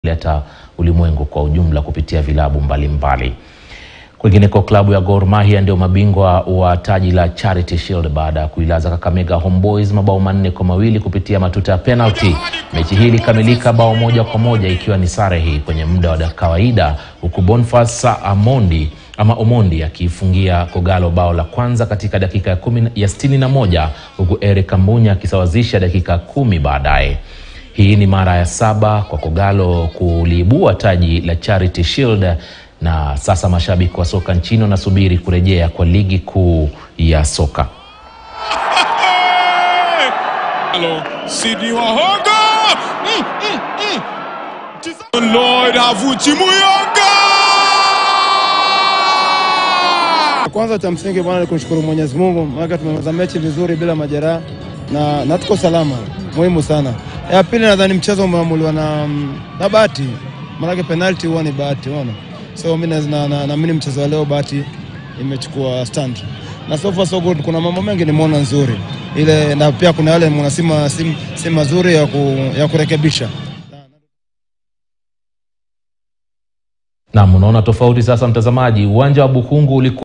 leta ulimwengu kwa ujumla kupitia vilabu mbalimbali. Kwingineko, klabu ya Gor Mahia ndio mabingwa wa taji la Charity Shield baada ya kuilaza Kakamega Homeboys mabao manne kwa mawili kupitia matuta ya penalty. Mechi hii ilikamilika bao moja kwa moja ikiwa ni sare hii kwenye muda wa kawaida, huku Boniface Amondi ama Omondi akiifungia Kogalo bao la kwanza katika dakika ya kumi ya sitini na moja huku Eric Kambunya akisawazisha dakika kumi baadaye. Hii ni mara ya saba kwa Kogalo kuliibua taji la Charity Shield na sasa mashabiki wa soka nchini wanasubiri kurejea kwa ligi kuu ya soka. Hello, Sydney Wahonga! Mm, mm, mm. Lloyd Havuchi Muyonga! Kwanza cha msingi bwana ni kumshukuru Mwenyezi Mungu, maana tumemaliza mechi vizuri bila majeraha na, na tuko salama, muhimu sana. Ya pili nadhani mchezo umeamuliwa na, na bahati, maanake penalty huwa ni bahati, unaona. So mimi naamini na, na, na mchezo wa leo bahati imechukua stand na so far so good. Kuna mambo mengi nimeona nzuri ile, na pia kuna yale mnasema si, si mazuri ya, ku, ya kurekebisha. Na mnaona tofauti sasa, mtazamaji, uwanja wa Bukungu ulikuwa